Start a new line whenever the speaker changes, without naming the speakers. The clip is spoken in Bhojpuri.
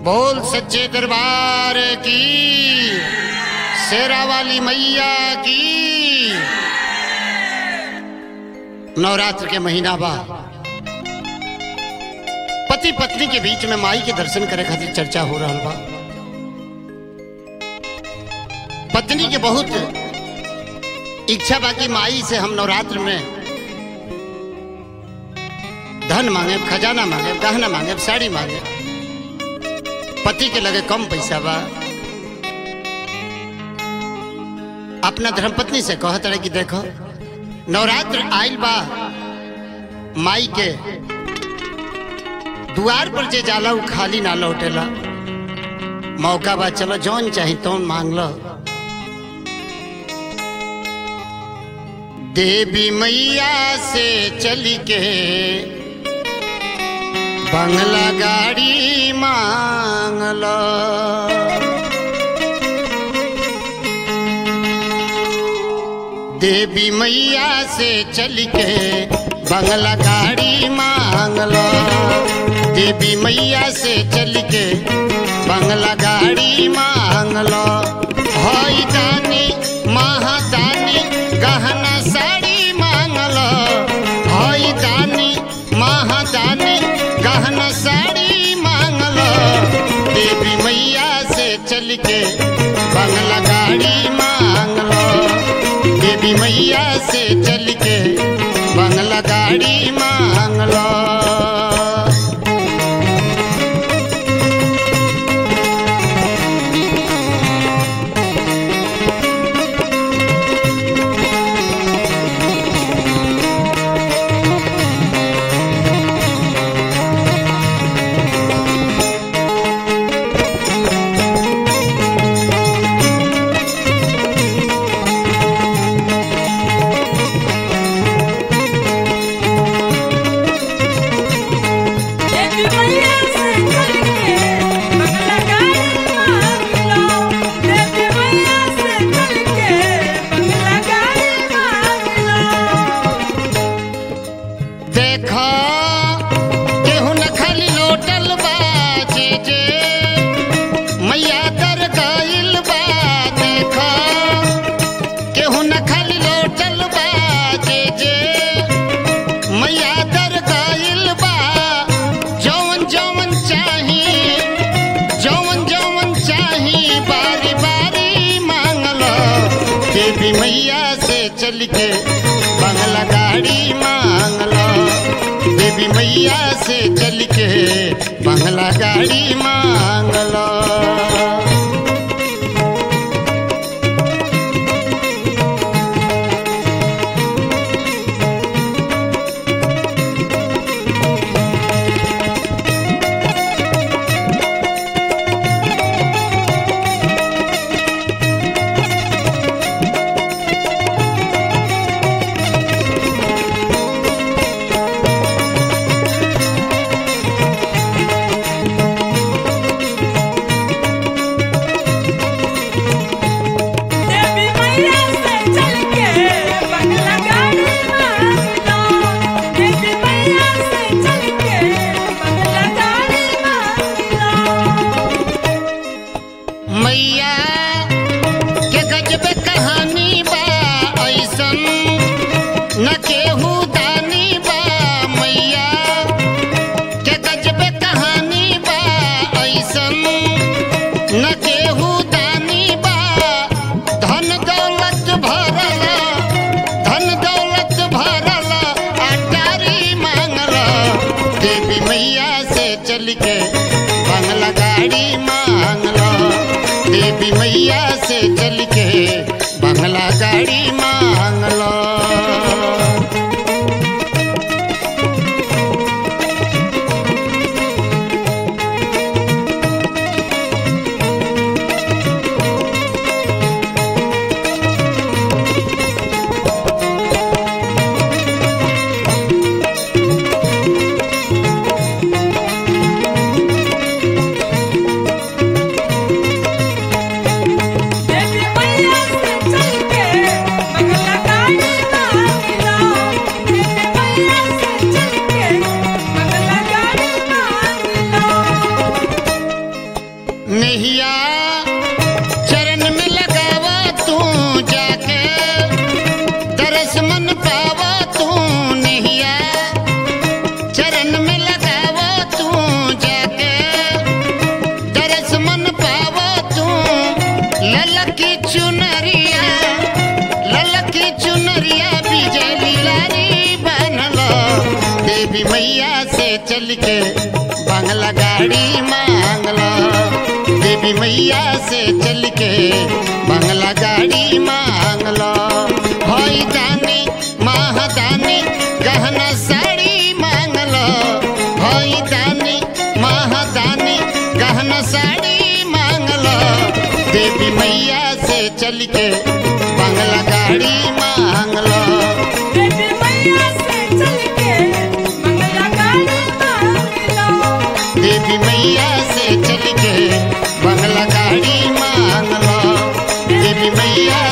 बोल सच्चे दरबार की शेरा वाली मैया की नवरात्र के महीना बा पति पत्नी के बीच में माई के दर्शन करे खातिर चर्चा हो रहा बा पत्नी के बहुत इच्छा बा कि माई से हम नवरात्र में धन मांगे खजाना मांगे गहना मांगे साड़ी मांगे पति के लगे कम पैसा बा अपना धर्मपत्नी से कहत रहे कि देखो नवरात्र आइल बा माई के दुआर पर जे जाला उ खाली ना लौटेला मौका बा चलो जौन चाही तौन मांग लो देवी मैया से चली के बंगला गाड़ी मांग लो देवी मैया से चल के बंगला गाड़ी मांग लो देवी मैया से चल के बंगला गाड़ी मांग लो हई दानी महादानी गहना साड़ी मांग लो हई दानी महादानी गहना साड़ी मांग लो देवी मैया से चल के बंगला गाड़ी मांग लो देवी मैया से चल के बंगला गाड़ी मांग लो
देवी मैया से चल के बंगला गाड़ी मांग लो देवी मैया से चल के बंगला गाड़ी मांग लो
देखो केहू न खाली लोटल बा जे जे मैया दर गइल बा देखो केहू न खाली लोटल बा जे जे मैया दर गइल बा जौन जौन चाही जौन जौन चाही बारी बारी मांगलो देवी मैया से चल के बंगला गाड़ी मांगलो देवी मैया से चल के बंगला गाड़ी मांगलो
देवी मैया से चल के बंगला गाड़ी मांग लो देवी मैया से चल के बंगला गाड़ी मांग लो
मैया के गजब कहानी बा ऐसन न केहू दानी बा मैया के गजब कहानी बा ऐसन न केहू दानी बा धन दौलत भरल धन दौलत भरल अटारी मांगल देवी मैया से चल के बंगला गाड़ी मांगल देवी मैया से चल के बंगला गाड़ी मांगल देवी मैया से चल के बंगला गाड़ी मांग लो देवी मैया से चल के बंगला गाड़ी मांग लो होई दानी महादानी गहना साड़ी मांग लो होई दानी महादानी गहना साड़ी मांग लो देवी मैया से चल के बंगला गाड़ी मांग लो
देवी मैया से चल के मंगला गाड़ी मांग लो
देवी मैया से चल के बंगला गाड़ी मांग लो देवी मैया